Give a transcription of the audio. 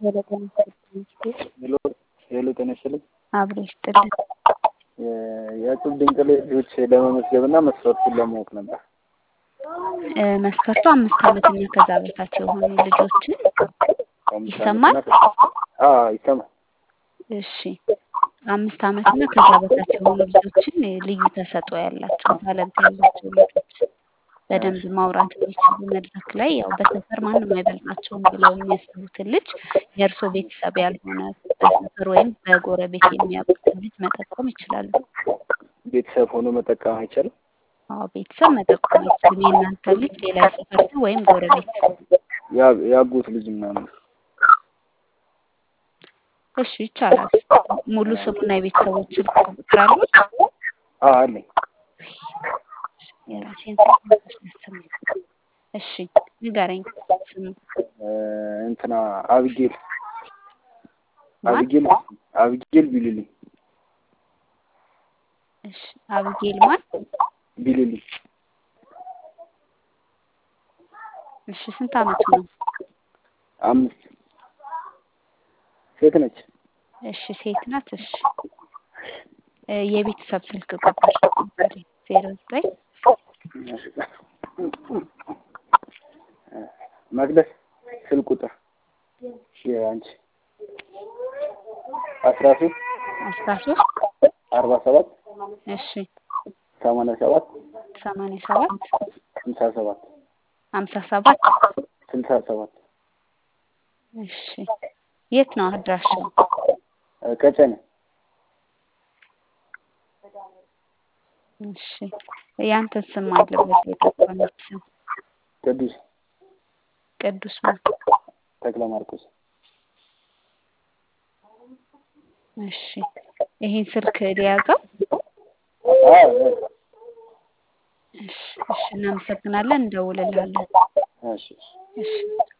ሄሎ ጤና ይስጥልኝ። ሄሎ ሄሎ ጤና ይስጥልኝ። አብሮ ይስጥልን። የእቁብ ድንቅ ልጆች ለመመዝገብና መስፈርቱን ለማወቅ ነበር። እ መስፈርቱ አምስት ዓመትና ከዛ በታች የሆኑ ልጆችን አምስት ይሰማል? ዓመትና ከ- አዎ ይሰማል። እሺ አምስት ዓመትና ከዛ በታች የሆኑ ልጆችን እ ልዩ ተሰጥኦ ያላቸው ታለንት ያላቸው ልጆች በደንብ ማውራት የሚችሉ መድረክ ላይ ያው በሰፈር ማንም አይበልጣቸውም ብለው የሚያስቡትን ልጅ የእርሶ ቤተሰብ ያልሆነ በሰፈር ወይም በጎረቤት የሚያውቁትን ልጅ መጠቆም ይችላሉ። ቤተሰብ ሆኖ መጠቀም አይቻልም። አዎ ቤተሰብ መጠቆም አይችልም። የእናንተ ልጅ ሌላ የሰፈር ሰው ወይም ጎረቤት ያ- የአጎት ልጅ ምናምን እሺ ይቻላል። ሙሉ ስሙና የቤተሰቦች ስልክ ቁጥር አሉት? አዎ አለኝ። የራሴን ስልክ ያሰማኝ። እሺ ንገረኝ ስሙ እ እንትና አብጌል ማን? አብጌል አብጌል ቢልልኝ እሺ አብጌል ማን? ቢልልኝ እሺ ስንት አመቱ ነው? አምስት ሴት ነች። እሺ ሴት ናት። እሺ እ የቤተሰብ ስልክ ቁጥር ዜሮ ዘጠኝ መቅደስ ስልክ ቁጥር የአንቺ አስራ ሶስት አስራ ሶስት አርባ ሰባት እሺ ሰማንያ ሰባት ሰማንያ ሰባት ስልሳ ሰባት ሀምሳ ሰባት ስልሳ ሰባት እሺ የት ነው አድራሻው? እ ቀጨኔ እሺ ያንተን ስም አለበት የጠቆመች ስም ቅዱስ ቅዱስ ማን? ተክለ ማርቆስ እሺ ይሄን ስልክ ሊያዘው? አዎ እሺ እሺ እናመሰግናለን፣ እንደውልልሃለን። እሺ እሺ